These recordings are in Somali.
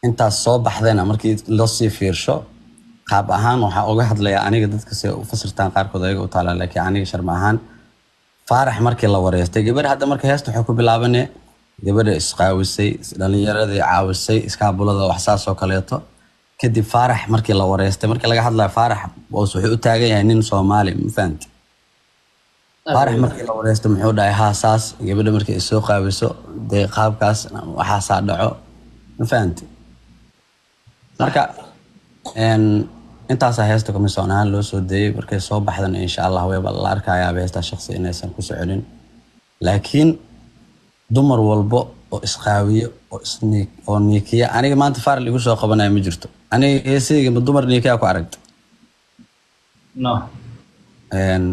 intaas soo baxdayna markii loo sii fiirsho qaab ahaan waxaa uga hadlayaa aniga dadka si u fasirtaan qaarkood ayaga u taalaa laakiin aniga sharma ahaan faarax markii la wareystay gabar hadda marka heesta waxay ku bilaabane gabadha isqaawisay dhalinyaradii caawisay iskaabulada wax saas oo kaleeto kadib faarax markii la wareystay markii laga hadlayo faarax boos wuxuu u taagan yahay nin soomaali ma fahamti faarax markii la wareystay muxuu dhahay haa saas gabadha markii ay soo qaawiso dee qaabkaas waxaasaa dhaco ma fahamti marka een, intaasaa heesta komisoon ahaan loo soo deeyey markay soo baxdana insha allah wayba la arkayaaba heestaa shaqsi inaysan ku soconin laakiin dumar walbo oo isqaawiyo oo isniik oo niikiya aniga maanta faaral igu soo qabanaya ma jirto aniga heesayga ma dumar niikiya ku aragta no Een,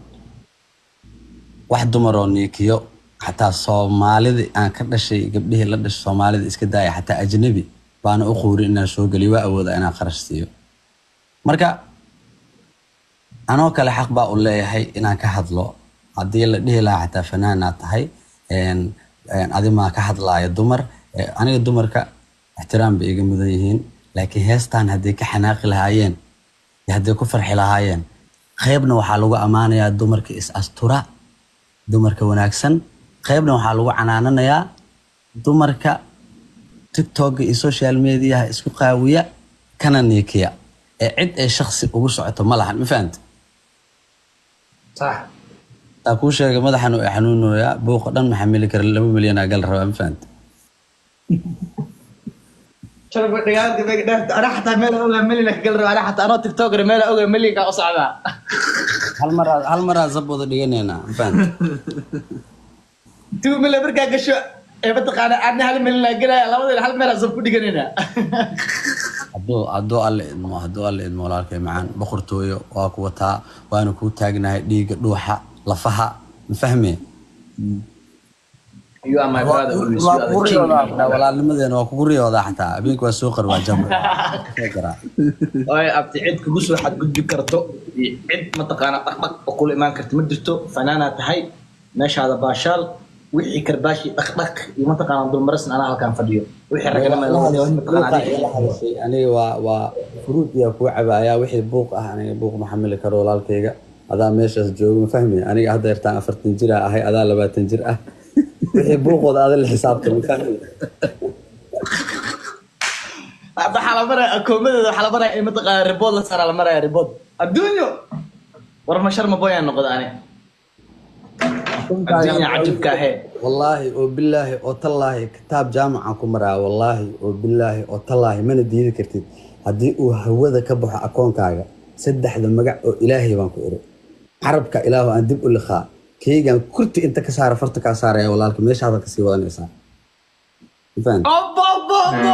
wax dumar oo niikiyo xataa soomaalidii aan ka dhashay gabdhihii la dhashay soomaalida iska daaya xataa ajnabi baana u quurin inaan soo geliyo waa awooda inaan qarash siiyo marka anoo kale xaq baa u leeyahay inaan ka hadlo haddii la dhihi lahaa xataa fanaanaad tahay een, een, adi maa ka hadlaaya dumar Eh, aniga dumarka ixtiraam bay iga mudan yihiin laakiin heestan hadday ka xanaaqi lahaayeen iyo hadday ku farxi lahaayeen qaybna waxaa lagu ammaanayaa dumarka is astura dumarka wanaagsan qaybna waxaa lagu canaananayaa dumarka tiktoka iyo social mediaha isku qaawiya kana niikiya ee cid ay shaksi ugu socoto ma lahan ma fahamta sax taa kuu sheegay madaxan uu xanuunoyaa buuqa dhan ma xamili kara laba milyan aa gal rabaa ma fahamta shalba dhigaanti bay dheerta ana xataa meel ogaa melina gal raba ana xataa anoo tiktoker meel ogaa melinka u socdaa hal maraa hal maraa sab wada dhiganaynaa ma fahamta tuu mele markaa gasho ee mataqaana aadna hal melina galaya labadina hal meel asab ku dhiganaynaa hadduu hadduu alle idmo hadduu alle idmo walaalkay macaan boqortooyo waa ku wataa waana kuu taagnahay dhiigga dhuuxa lafaha ma fahme you are my brother always you waa are kugu the king riyoodaa xataa walaalnimadeena waa kugu riyoodaa xataa habeenka waa soo qarwaa jamra Soo garaa. waayo abti cid kugu soo xadgudbi karto iyo cid mataqaana dhaqdhaq oo kula imaan karta ma jirto fanaanaa tahay meeshaada baashaal wixii karbaashi dhaqdhaq iyo mataqaana dulmarasin anaa halkaan fadhiyo wixii raganima Buuqa ila hadashay, aniga waa waa furuud yaa kuu cabaaya wixii buuq ah aniga buuq ma xamili karo walaalkayga adaa meeshaas jooga ma fahmi aniga hadda yartaan afartan jir aa ahay adaa labaatan jir ah wixii buuqooda ada la xisaabta ma fahmi waxaa la maraya akoomadeeda waxaa la maraya in mataqaana ribood la saaraa la maraya ribood adduunyo war ma sharma boyaan noqda ani adduunya cajibka ahee wallaahi oo bilaahi oo tallaahi kitaab jaamacan ku maraa wallaahi oo bilaahi oo tallaahi mana diidi kartid haddii uu hawada ka baxo akoonkaaga saddexda magac oo ilaahay baan ku iri carabka ilaahu aan dib u liqaa keygan kurti inta ka saara farta kaa saaraya walaalka meeshaada kasii wadanaysaa Ma fahanti?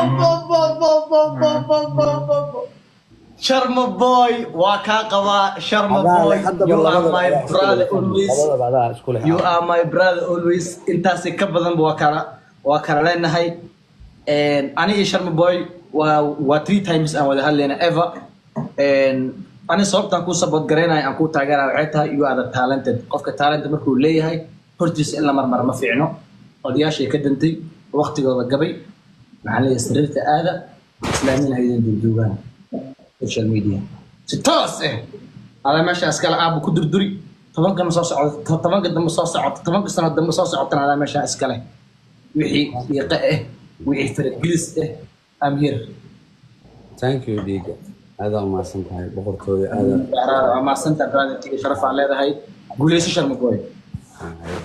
sharma boy waa kaa qabaa sharma Adaa boy leh, haddaba you are labadaba my adaa isku brother leh. always Labadaba adaa isku leh. you are my brother always intaasi ka badanba waa kala waa kala leenahay ani iyo sharma boy waa waa three times aan wada hadlayna ever ani sababtaan kuu support garaynaya aan kuu taageeraya waxay tahay you are the talented qofka talent markuu leeyahay hortiisa in la marmara ma fiicno odayaashay ka dantay waqtigooda gabay maxaa leeyahay sariirta aada islaamiin haydan duuduugaan social media si toos ah ala meesha iskale aaba ku durduri tobankan soo socdo tobanka dambe soo socoto tobanka sano dambe soo socotana ala meesha iskale wixii dhiiqe ah wixii faragelis ah am here thank you dhiiga aadaa umahadsan tahay boqortooda aadaa waa maasanta brother sharaf aan leedahay guuleyso sharma boy Ah,